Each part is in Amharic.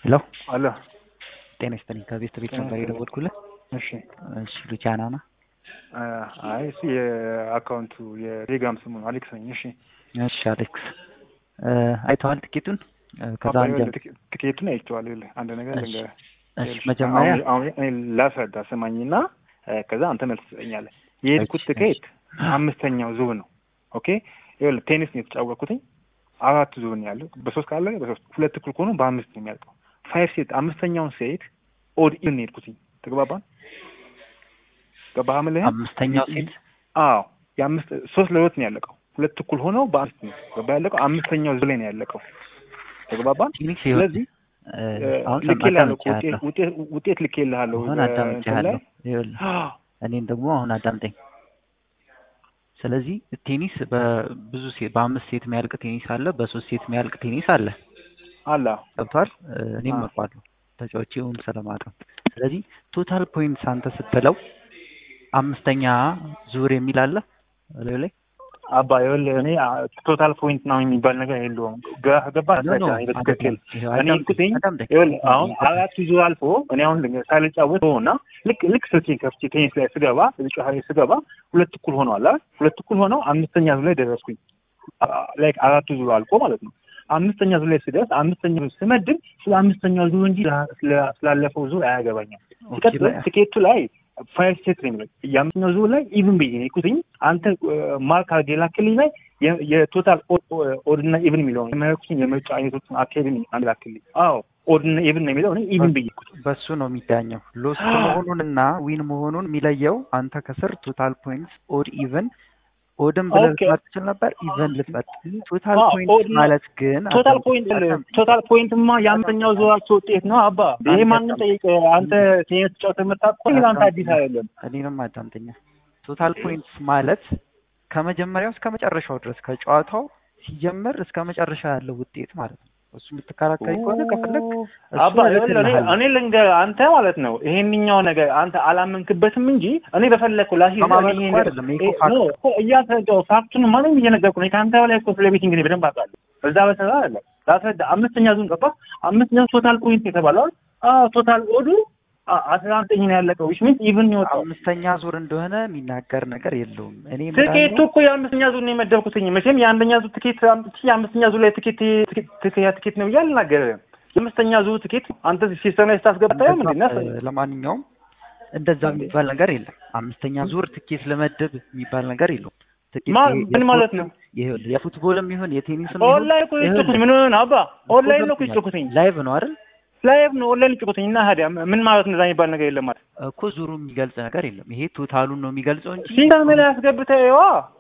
ሄሎ አለ ጤና ይስጥልኝ። ከቤት ቤት ነበር የደወልኩልህ። እሺ እሺ ሉቻና ና አይ እሱ የአካውንቱ የቴሌግራም ስሙ ነው አሌክስ ነኝ። እሺ እሺ አሌክስ አይተዋል ትኬቱን? ከዛ አባ አንጀ ይኸውልህ፣ ትኬ- ትኬቱን አይቼዋለሁ። ይኸውልህ አንድ ነገር እሺ ልንገርህ። እሺ ይኸውልህ፣ መጀመሪያ አሁን አሁን እኔ ላስረዳ ስማኝና እ፣ ከዛ አንተ መልስ ትሰጠኛለህ። የሄድኩት እሺ፣ ትኬት አምስተኛው ዙር ነው። ኦኬ ይኸውልህ ቴኒስ ነው የተጫወትኩትኝ። አራት ዙር ነው ያለው። በሶስት ካለ በሶስት ሁለት እኩል ከሆኑ በአምስት ነው የሚያልቀው። ፋይቭ ሴት አምስተኛውን ሴት ኦድ ኢን ነው የሄድኩትኝ። ተግባባን? ገባህ የምልህን? አምስተኛው ሴት አዎ የአምስት ሶስት ለሁለት ነው ያለቀው። ሁለት እኩል ሆነው በአምስት ነው ገባ ያለቀው። አምስተኛው ዙር ላይ ነው ያለቀው። ተግባባን? ፊኒክስ ይኸውልህ ስለዚህ እ፣ አሁን ልኬልሃለሁ እኮ አዳምጬሃለሁ። ውጤት ውጤት ውጤት ልኬልሃለሁ አሁን እ፣ እንትን አዳምጬሃለሁ። ላይ ይኸውልህ እኔን ደግሞ አሁን አዳምጠኝ። ስለዚህ ቴኒስ በብዙ ሴት በአምስት ሴት የሚያልቅ ቴኒስ አለ፣ በሶስት ሴት የሚያልቅ ቴኒስ አለ። አላ ገብቷል? እ፣ እኔም አዎ። አውቀዋለሁ ተጫዋቹን ስለማውቀው። ስለዚህ ቶታል ፖይንትስ አንተ ስትለው አምስተኛ ዙር የሚል አለ እላዩ ላይ አባ ይኸውልህ እኔ ቶታል ፖይንት ነው የሚባል ነገር የለውም። ገ- ገባህ? ኖ ኖ አስረዳ በትክክል ይኸው እኔ አዳምጠኝ እኩትኝ አዳምጠኝ ይኸውልህ አሁን አራት ዙር አልፎ እኔ አሁን ልንገርህ ሳልጫወት እና ልክ ልክ ስልኬን ከፍቼ ቴኒስ ላይ ስገባ ጨዋታ ላይ ስገባ ሁለት እኩል ሆነዋል አይደል? ሁለት እኩል ሆነው አምስተኛ ዙር ላይ ደረስኩኝ። ላይክ አራቱ ዙር አልቆ ማለት ነው። አምስተኛ ዙር ላይ ስደርስ አምስተኛ ዙር ስመድብ ስለ አምስተኛው ዙር እንጂ ስለ- ስላለፈው ዙር አያገባኝም። ኦኬ፣ ሲቀጥል በ- ትኬቱ ላይ ፋይቭ ሴት ነው የሚለው የአምስተኛው ዙር ላይ ኢቭን ብዬ ነው የሄድኩትኝ። አንተ ማርክ አድርጌ ላክልኝ ላይ የ- የቶታል ኦድና ኢቭን የሚለው የመረኩትን የምርጫ አይነቶችን አካሄድን አንድ ላክልኝ። አዎ ኦድና ኢቭን ነው የሚለው እኔ ኢቭን ብዬ ሄድኩት። በሱ ነው የሚዳኘው። ሎስት መሆኑንና ዊን መሆኑን የሚለየው አንተ ከስር ቶታል ፖይንትስ ኦድ ኢቨን ኦድን ብለህ ኦኬ። ልትመርጥ ትችል ነበር። ኢቨን ልትመርጥ ቶታል አዎ፣ ፖይንትስ ኦድ ነው። ማለት ግን ቶታል አዳምጠኝ፣ ፖይንት አዳምጠኝ። ቶታል ፖይንትማ የአምስተኛው ዙራቸው ውጤት ነው አባ። ይሄ አንተ ማንም ጠይቅ። አንተ ቴኒስ ተጫውተህ የምታውቅ እኮ ይሄ አንተ አዲስ አይደለም። እኔንም አዳምጠኛ። ቶታል ፖይንትስ ማለት ከመጀመሪያው እስከ መጨረሻው ድረስ ከጨዋታው ሲጀምር እስከ መጨረሻ ያለው ውጤት ማለት ነው። እሱ የምትከራከሪ ከሆነ ከፈለግ እሱ አባ ይኸውልህ፣ እኔ እልክልሃለሁ። እኔ ልንገርህ አንተ ማለት ነው ይሄንኛው ነገር አንተ አላመንክበትም እንጂ እኔ በፈለግኩ ላሲ ከማመን እኮ አይደለም፣ ይሄ እኮ ፋክት ነው። እያስረዳሁ ፋክቱን ማንም እየነገርኩ ነው። ከአንተ በላይ እኮ ስለ ቤት እንግዲህ በደንብ አውቃለሁ። በዛ በሰራ አለ ላስረዳ። አምስተኛ ዙን ገባ። አምስተኛ ቶታል ፖይንት የተባለው አዎ ቶታል ኦዱ አ- አስራ ዘጠኝ ነው ያለቀው ዊች ሚንስ ኢቭን ነው የወጣው። አምስተኛ ዙር እንደሆነ የሚናገር ነገር የለውም። እኔ ትኬቱ የምዳኘው እኮ የአምስተኛ ዙር ነው የመደብኩትኝ። መቼም የአንደኛ ዙር ትኬት አምጥቼ የአምስተኛ ዙር ላይ ትኬት ትኬት ያ ትኬት ነው ብዬ አልናገርም። የአምስተኛ ዙር ትኬት አንተ ሲስተም ላይ ስታስገባ ታየው ምንድን ነው? እ፣ ለማንኛውም እንደዛ የሚባል ነገር የለም። አምስተኛ ዙር ትኬት ለመደብ የሚባል ነገር የለውም። ትኬት ማ- የ- ምን ማለት ነው? ይኸውልህ የፉትቦልም ይሁን የቴኒስም ኦንላይን እኮ የጮኩት ምን ሆነ አባ? ኦንላይን ነው እኮ የጮኩትኝ። ላይቭ ነው አይደል? ላይቭ ነው ኦንላይን የጮኩትኝ እና ታዲያ ምን ማለት ነው? እዛ የሚባል ነገር የለም ማለት እኮ ዙሩ የሚገልጽ ነገር የለም። ይሄ ቶታሉን ነው የሚገልጸው እንጂ ሲስተም ላይ አስገብተህ ይዋ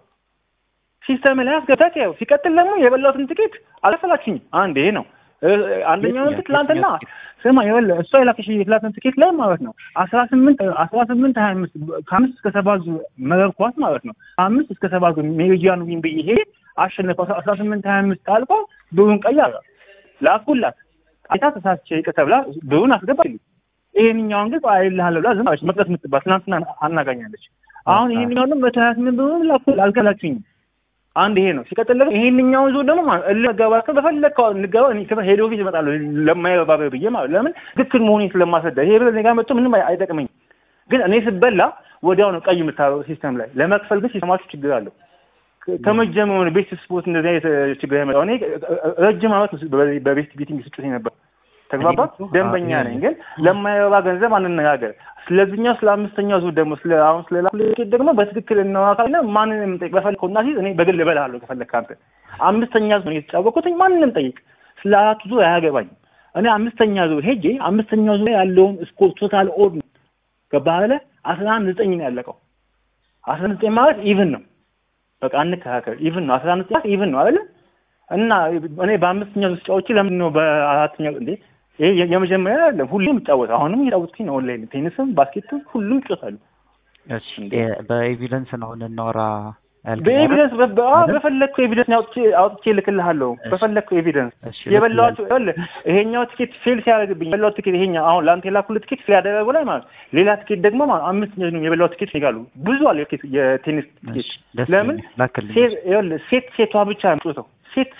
ሲስተም ላይ አስገብተህ ይኸው። ሲቀጥል ደግሞ የበላሁትን ትኬት አልከፈላችሁኝም። አንድ ይሄ ነው እ፣ አንደኛውን የትኛው- ትላንትና የትኛው ትኬት? ስማ ይኸውልህ እሷ የላከሽ የትላንትን ትኬት ላይ ማለት ነው አስራ ስምንት አስራ ስምንት ሀያ አምስት ከአምስት እስከ ሰባት ዙር መረብ ኳስ ማለት ነው ከአምስት እስከ ሰባት ዙር ሜሪጂያን ዊን ብዬ ሄ አሸነፈ አስራ ስምንት ሀያ አምስት አልቆ ብሩን ቀያረ ላኩላት አይታ ተሳስቼ ይቅር ተብላ ብሩን አስገባልኝ ይሄንኛውን ግን አይልሃለሁ ብላ ዝም አለች መቅደስ የምትባል ትናንትና አናጋኛለች አሁን ይሄንኛውን ደግሞ መቶ ሀያ ስምንት ብሩን ላኩ አልከላችሁኝም አንድ ይሄ ነው። ሲቀጥል ደግሞ ይሄንኛውን ዙር ደግሞ ማለት እልህ መጋባት ከ በፈለግከው እንገባ እኔ ከፈ ሄዶ ፊት እመጣለሁ ለማይረባ ብዬ ማለት ለምን ትክክል መሆኔን ስለማስረዳ ይሄ ብር እኔ ጋር መጥቶ ምንም አይ- አይጠቅመኝም። ግን እኔ ስበላ ወዲያው ነው ቀይ የምታረው ሲስተም ላይ ለመክፈል ግን ሲስተማችሁ ችግር አለው። ከ- ከመጀመሩ ቤት ስፖርት እንደዚህ አይነት እ፣ ችግር ያመጣው እኔ እ፣ እ፣ ረጅም ዓመት በ- በቤት ቤቲንግ ስጩት ነበር። ተግባባ እኔም እኮ ደንበኛ አዎ፣ ነኝ። ግን ለማይረባ ገንዘብ አንነጋገር። ስለዚህኛው ስለ አምስተኛው ዙር ደግሞ ስለ አሁን ስለ ላኩልኬት ደግሞ በትክክል እናዋካልና ማንንም ጠይቅ። በፈለከው እና ሲዝ እኔ በግል እበልሃለሁ ከፈለክ አንተ አምስተኛ ዙር ነው የተጫወቅኩትኝ። ማንንም ጠይቅ። ስለ አራቱ ዙር አያገባኝም። እኔ አምስተኛ ዙር ሄጄ አምስተኛው ዙር ላይ ያለውን ስኮር ቶታል ኦድ ነው ገባህ አይደለ? አስራ አንድ ዘጠኝ ነው ያለቀው። አስራ አንድ ዘጠኝ ማለት ኢቭን ነው። በቃ አንከራከር። ኢቭን ነው። አስራ አንድ ዘጠኝ ማለት ኢቭን ነው አይደለ? እና እኔ በአምስተኛው ዙር ስጫወቼ ለምንድን ነው በአራተኛው እንዴ? ይሄ የ- የመጀመሪያ አይደለም። ሁሌም እጫወታለሁ። አሁንም እየጫወትኩኝ ነው። ኦንላይን ቴኒስም ባስኬትም ሁሉም እጫወታለሁ። እሺ፣ የ- በኤቪደንስ ነው እናወራ ያልከኝ አይደል? በኤቪደንስ በ- በ- አዎ፣ አይደል? በፈለግከው ኤቪደንስ አውጥቼ አውጥቼ እልክልሃለሁ። እሺ። በፈለግከው ኤቪደንስ እሺ፣ የበላኋቸው ይኸውልህ፣ ይሄኛው ትኬት ፌል ሲያደርግብኝ የበላሁት ትኬት ይሄኛው አሁን ለአንተ የላኩልህ ትኬት ፌል ያደረገው ላይ ማለት ሌላ ትኬት ደግሞ ማለት አምስት የበላሁት ትኬት ይጋሉ ብዙ አለ የቴኒስ ትኬት እሺ፣ ደስ ለምን ይለኛል። ላክልኝ። ሴት ይኸውልህ ሴት ሴቷ ብቻ ነው የምትጮተው ሴት ሴት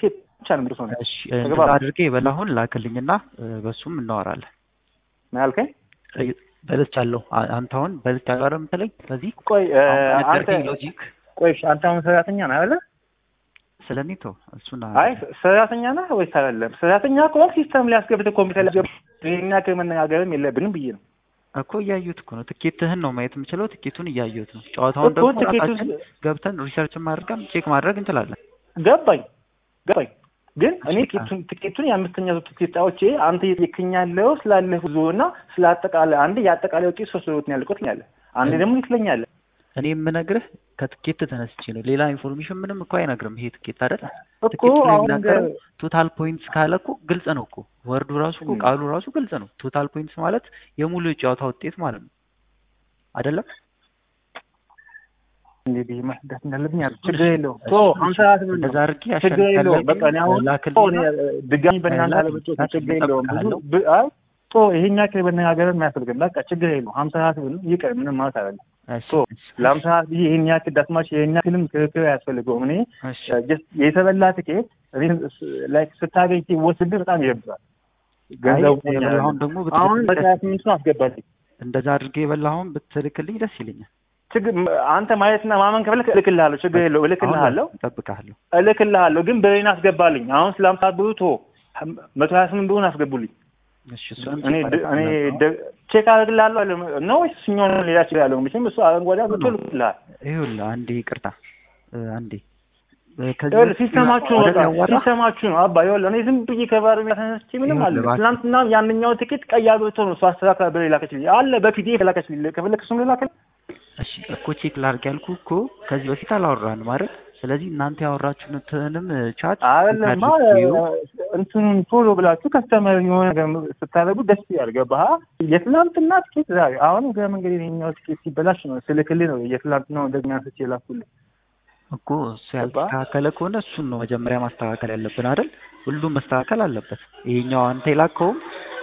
ብቻ ነው የምደርሰው ነው። እሺ እንደዛ አድርጌ በላሁን ላክልኝና እ፣ በሱም እናወራለን። ምን ያልከኝ? እ፣ በልቻለሁ። አ- አንተ አሁን በልቻለሁ አይደል የምትለኝ? በዚህ ቆይ እ፣ አሁን አንተ በነገርከኝ ሎጂክ ቆይ እሺ፣ አንተ አሁን ሰራተኛ ነህ አይደለ? ስለኔቶ እሱን አይ ሰራተኛ ነህ ወይስ አይደለም? ሰራተኛ ከሆንክ ሲስተም ላይ አስገብተህ ኮምፒውተር ላይ አስገብተህ ይሄን ያክል መነጋገርም የለብንም ብዬ ነው እኮ እያየሁት እኮ ነው። ትኬትህን ነው ማየት የምችለው። ትኬቱን እያየሁት ነው። ጨዋታውን እኮ ደግሞ ትኬቱን ራሳችን ገብተን ሪሰርች ማድረግም ቼክ ማድረግ እንችላለን። ገባኝ ገባኝ። ግን እኔ እሺ፣ ትኬቱን ትኬቱን የአምስተኛ ዙር ትኬት አውጪ አንተ እየጠየቅኝ ያለው ስላለህ ጉዞ እና ስለ አጠቃላይ አንድ የአጠቃላይ ውጤት ሶስት ዙሮት ነው ያልኩት ትለኛለህ። አንዴ ደግሞ ትለኛለህ እኔ የምነግርህ ከትኬት ተነስቼ ነው። ሌላ ኢንፎርሜሽን ምንም እኮ አይነግርም ይሄ ትኬት አይደል? እኮ ትኬቱ ላይ አሁን የሚናገረው ቶታል ፖይንትስ ካለ እኮ ግልጽ ነው እኮ ወርዱ ራሱ እኮ ም። ቃሉ ራሱ ግልጽ ነው። ቶታል ፖይንትስ ማለት የሙሉ የጨዋታ ውጤት ማለት ነው አይደለም? እንግዲህ ማስዳት እንዳለብኝ አለ። እሱን ችግር እሺ፣ የለውም። እሱን ቶ እሺ፣ ሀምሳ ሰዓት ብር ነው እንደዛ አድርጌ ችግር አሸንፍ የለውም። በቃ እኔ አሁን ቶ እኔ ላክልኝና ድጋሚ በእናንተ ላክ- አለመጫወት ላክ- ችግር የለውም። ብዙ እጠብቅሃለሁ። ብ- አይ ቶ ይሄን ያክል መነጋገርን የሚያስፈልግም በቃ ችግር የለውም። ሀምሳ ሰዓት ብር ነው ይቅር፣ ምንም ማለት አይደለም። እሺ፣ ቶ እሺ፣ ለሀምሳ ሰዓት ብዬ ይሄን ያክል ዳስማች ይሄን ያክልም ክርክር አያስፈልገውም። እኔ እሺ፣ ጀስት የተበላ ትኬት ላይክ ስታገኝ ሲወስድ በጣም ይረብዛል። አይ ገንዘቡ የበላኸውን ደግሞ አሁን ብትልክልኝ በሀያ ደስ ስምንቱን አስገባልኝ። እንደዛ አድርጌ የበላኸውን ብትልክልኝ ደስ ይለኛል። ችግር አንተ ማየትና ማመን ከፈለክ እልክልሃለሁ። ችግር የለውም እልክልሃለሁ አሁን እጠብቅሃለሁ። እልክልሃለሁ ግን ብሬን አስገባልኝ። አሁን ስለ ሀምሳ ብሩ ቶ መቶ ሀያ ስምንት ብሩን አስገቡልኝ። እሺ፣ እሱንም እኔ ቼክ ድ- እኔ አደርግልሃለሁ። ደ- ቼክ አደርግልሃለሁ አለ ነው ወይስ እሱኛውን ሌላ ችግር ያለው? መቼም እሱ አረንጓዴ አግብቶ ልክልሃል። ይኸውልህ አንዴ ይቅርታ እ፣ አንዴ እ፣ ከዚህ ይኸውልህ በፊት ሲስተማችሁ ነው አይደል በቃ ያዋራህ? ሲስተማችሁ ነው አባ። ይኸውልህ እኔ ዝም ብዬ ከባህር ተነስቼ ምንም አለ ይኸውልህ እባክህ። ትናንትና ያንኛው ትኬት ቀይ አግብቶ ነው እሱ አስተካክላ ብር የላከችልኝ አለ በፒዲኤፍ የላከችልኝ። ከፈለክ እሱን ልላክልህ። እሺ እኮ ቼክ ላድርግ ያልኩህ እኮ ከዚህ በፊት አላወራንም አይደል? ስለዚህ እናንተ ያወራችሁትንም ቻት አይደለማ እንትኑን ቶሎ ብላችሁ ከስተመር የሆነ ነገር ስታደርጉ ደስ ያልገባህ የትናንትና ትኬት ዛሬ አሁን እግረ መንገድ የኛው ትኬት ሲበላሽ ነው ስልክልህ ነው የትናንትናው እንደገና ስቼ ላኩልህ። እኮ እሱ ያልተስተካከለ ከሆነ እሱን ነው መጀመሪያ ማስተካከል ያለብን አይደል? ሁሉም መስተካከል አለበት። ይሄኛው አንተ የላከውም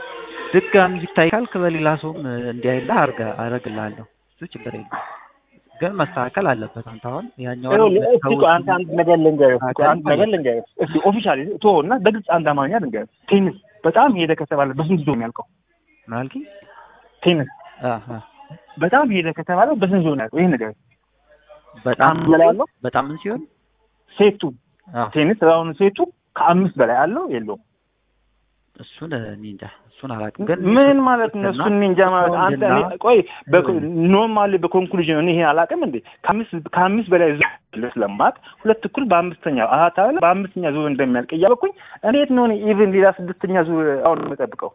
ድጋሚ ይታይ ካልክ በሌላ ሰውም እንዲያይልህ አርጋ አረግልሃለሁ። እሱ ችግር የለም ግን መስተካከል አለበት። አንተ አሁን ያኛው ይኸውልህ እስኪ ቆይ አንተ አንድ ነገር ልንገርህ እስኪ አንድ ነገር ልንገርህ እስኪ ኦፊሻሊ ቶ እና በግልጽ አንድ አማርኛ ልንገርህ ቴኒስ በጣም ሄደ ከተባለ በስንት ዞን ያልቀው ምን አልከኝ? ቴኒስ አሃ በጣም ሄደ ከተባለ በስንት ዞን ያልቀው ይሄን ነገር በጣም ከአምስት በላይ አለው በጣም ምን ሲሆን ሴቱ አዎ ቴኒስ አሁን ሴቱ ከአምስት በላይ አለው የለውም እሱን እኔ እንጃ እሱን አላውቅም። ግን ምን ማለት ነው? እሱን እኔ እንጃ ማለት አንተ እኔ ቆይ ኖርማሊ በኮንክሉዥን እኔ ይሄን አላውቅም እንዴ ከአምስት ከአምስት በላይ ዙር ስለማቅ ሁለት እኩል በአምስተኛ አሃት አለ በአምስተኛ ዙር እንደሚያልቅ እያበኩኝ እንዴት ነው እኔ ኢቭን ሌላ ስድስተኛ ዙር አሁን የምጠብቀው?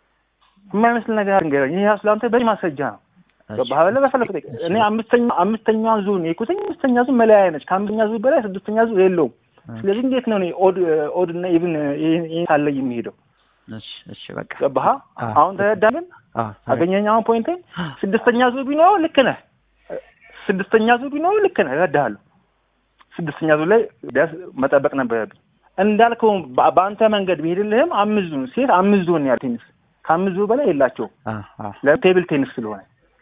የማይመስል ነገር ንገረኝ። ይሄ ራሱ ለአንተ በዚህ ማስረጃ ነው። ገባህ? በፈለክ እኔ አምስተኛ አምስተኛዋን ዙር ነው የኩትኝ አምስተኛ ዙር መለያየ ነች። ከአምስተኛ ዙር በላይ ስድስተኛ ዙር የለውም። ስለዚህ እንዴት ነው እኔ ኦድ ኦድ እና ኢቭን ይሄን ሳለይ የሚሄደው? እሺ እሺ በቃ ገባህ? አሁን ተረዳምን? አገኘኝ አሁን ፖይንቴ ስድስተኛ ዙር ቢኖረው ልክ ነህ። ስድስተኛ ዙር ቢኖረው ልክ ነህ፣ እረዳሃለሁ። ስድስተኛ ዙር ላይ ቢያንስ መጠበቅ ነበረብኝ። እንዳልከው በአንተ መንገድ ቢሄድልህም አምስት ዙር ሴት አምስት ዙር ነው ያለው ቴኒስ ከአምስት ዙር በላይ የላቸውም። ለቴብል ቴኒስ ስለሆነ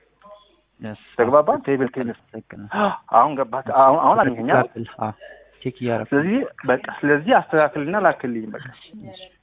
ተግባባ። ቴብል ቴኒስ አሁን ገባህ? አሁን አገኘኛ። ቼክ እያደረኩ ስለዚህ በቃ ስለዚህ አስተካክልና ላክልኝ በቃ